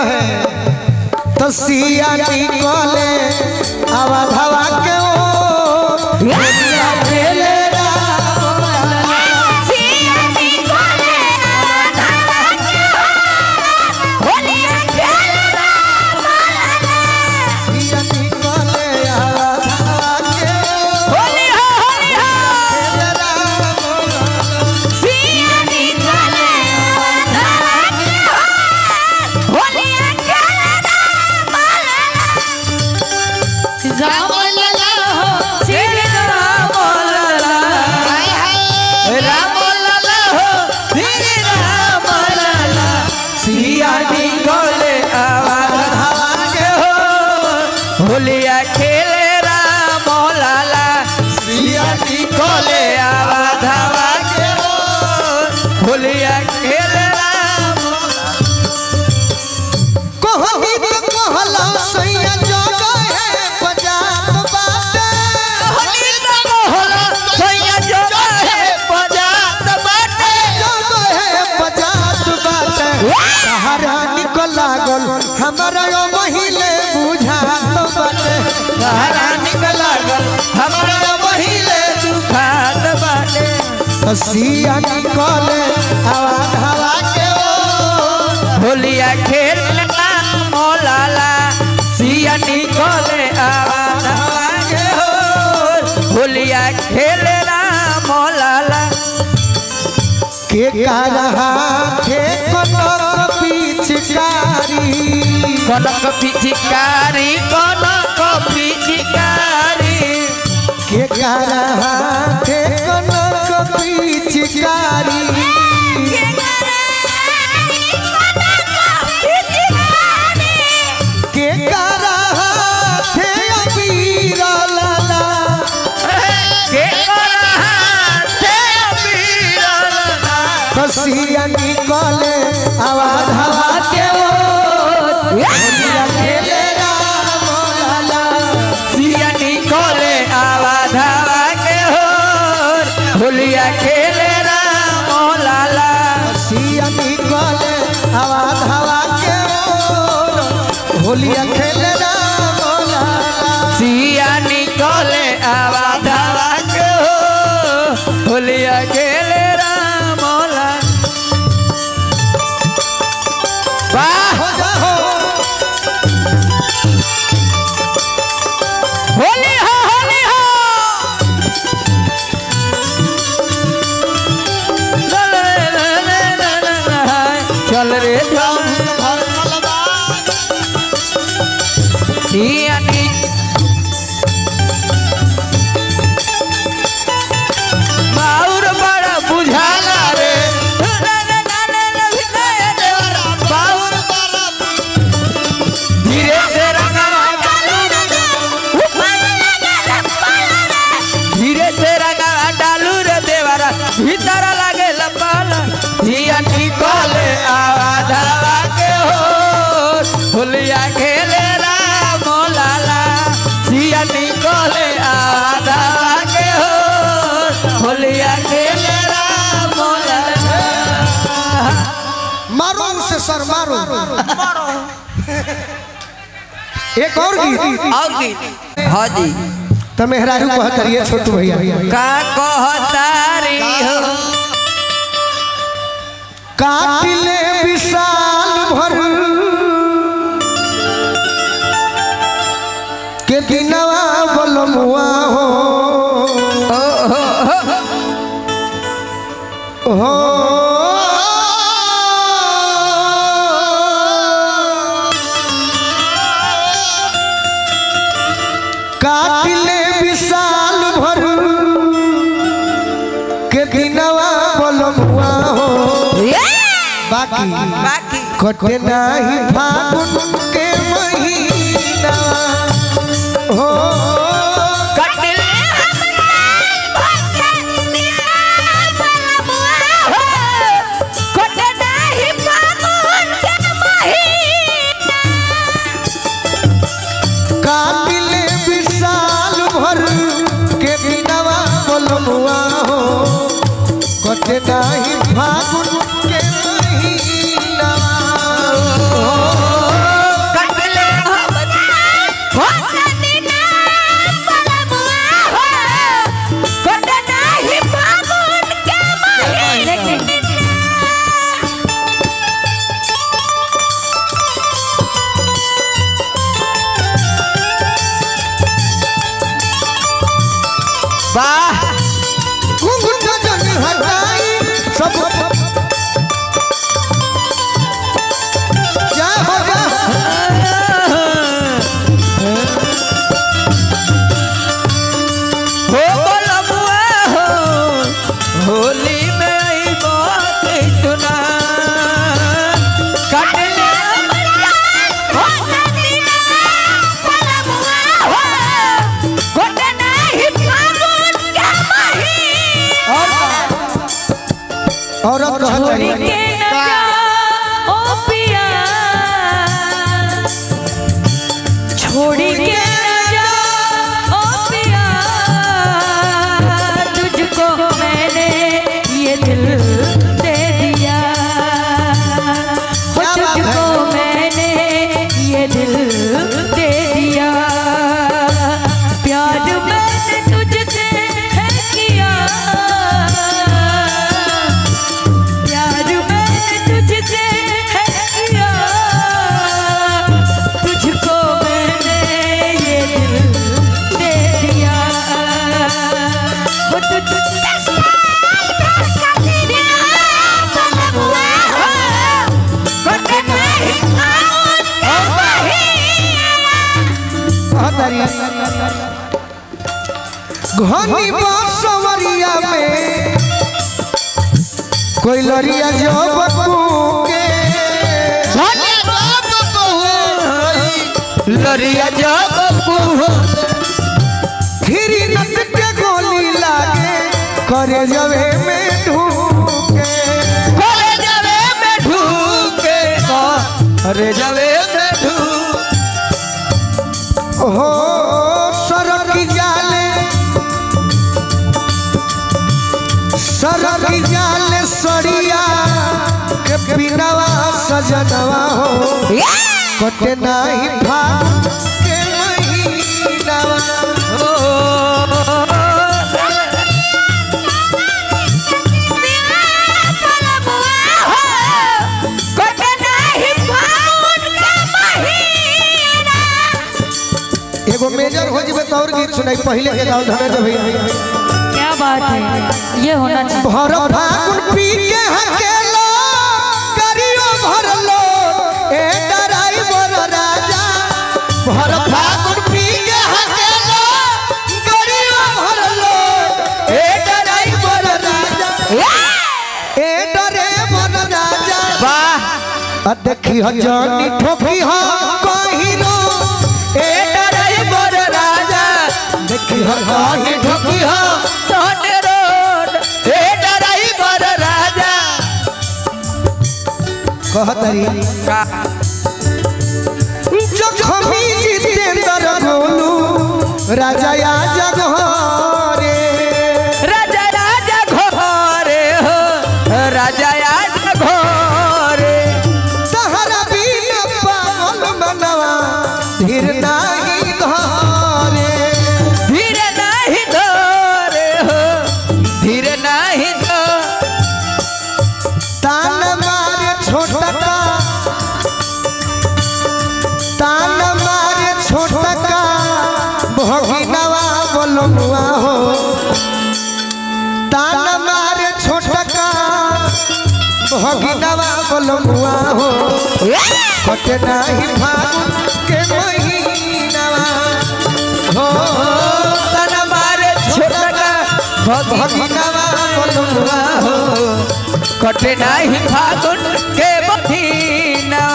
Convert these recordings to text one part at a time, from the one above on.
रहे तो सिया निकले आवा धावा के ओ होलिया खेले सिया निकले आवा धावा के ओ खेले राम लला हो श्री राम लला राम लला हो श्री राम लला सिया निकले आवा धावा के हो होलिया खेले राम लाला सिया निकले आवा धावा के हो होलिया खेले राम कहनी तो कहला सैया जग है बजात बाटे होली तो होला सैया जो है बजात बाटे जग है बजात बाटे सहारा निकल लागल हमरा यो महिले बुझात बाटे सहारा निकल लागल हमरा पहिले दुखात बाटे सिया निकले आवाज हवा के ओ होलिया खेलना मोलाला सिया निकले आवाज आवाज हो होलिया खेलना मोलाला के कारहा थे कनक पिचकारी कनक पिचकारी कनक पिचकारी के कारहा थे कनक पिचकारी के कारहा थे अबीर लाला के करहाते बीरलना कसिया निकले आवाज हवा के ओ होलिया खेले राम लाला सिया निकले आवाज हवा के हो होलिया खेले राम लाला सिया निकले आवाज हवा के ओर होलिया खेले राम लाला सिया निकले आवाज हवा के हो होलिया खेले राम लाला वाह हो जा हो होली हो होली हो चल रे चल सिया नी माउर बड़ा बुझाला रे बाउर धीरे से रंगवा धीरे से रंगवा डालू रे देवरा भीतर लागे लपाला जिया निकले आवाज हवा के हो होलिया खेले राम लाला जिया निकले आवाज हवा के हो होलिया खेले राम लाला मारो उसे सर मारो एक और गीत और गीत हाँ जी तो मेहरारू कहतरिए छोटू भैया का कहतारी हो काटिले विशाल भर के दिनवा बलमुआ हो हो काटिले विशाल भर के दिनवा बलमुआ हो बाकी बाकी कटे नाही फागुन के महीना हो कटले काटिले विशाल भर के दिनवा बोलमुआ हो कटे नाही फागुन के महीना हो वाह घुंघट जन हटाई सब जय हो जय हो बोलबुआ हो होली में आई बात सुना कटले औरत कहत छोड़ी रही के न जा ओ पिया छोड़ी के न जा ओ पिया तुझको मैंने ये दिल दे दिया हो क्या बात है? तुझको मैंने ये दिल दे दिया प्यार मैंने तुझसे है किया प्यार मैंने तुझसे है किया तुझको मैंने ये दिल दे दिया वो तुझ कहत रही घनी बांसवरिया में कोई लरिया जो बकू के लरिया जब कुहो फिर नट के गोली लागे करे जवे में ढूके करे जवे में ढूके अरे जवे में ढूके हो सरक जाले सरक जाले सड़िया के बिनवा सजनवा हो कटे नाही भाग के महीनावा एगो मेजर हो जीवे तो और गीत सुनाई पहले के गाँव धमे भैया क्या बात है ये होना चाहिए भर फागुन पी के हकेलो करियो भरलो ए ड्राइवर राजा भर फागुन पी के हकेलो करियो भरलो ए ड्राइवर राजा ए ड्राइवर राजा वाह आ देखी ह जानी ठोकी ह कहिनो ए ड्राइवर राजा देखी ह कहीं ठोकी ह तोने रोड ए ड्राइवर राजा कहतरी जखमी जितेंद्र गोलू राजा या जगहरे राजा राजा घोरे हो राजा आज घोरे सहरा बिन पागल मनवा धीर नाही धरे धीरे नहीं धोरे हो धीरे नहीं धो तान मारे छोटका तान मारे छोटका भगिनवा बोलमुआ हो तान मारे छोटका भगिनवा बोलमुआ हो कट नाही फागुन के महीनावा हो तन मारे छोटका भगिनवा बोलमुआ हो कटे नहीं फागुन के महीना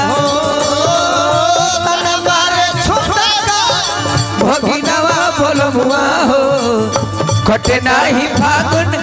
तन मारे छोटका भगिनवा बोलमुआ हो कटे नहीं फागुन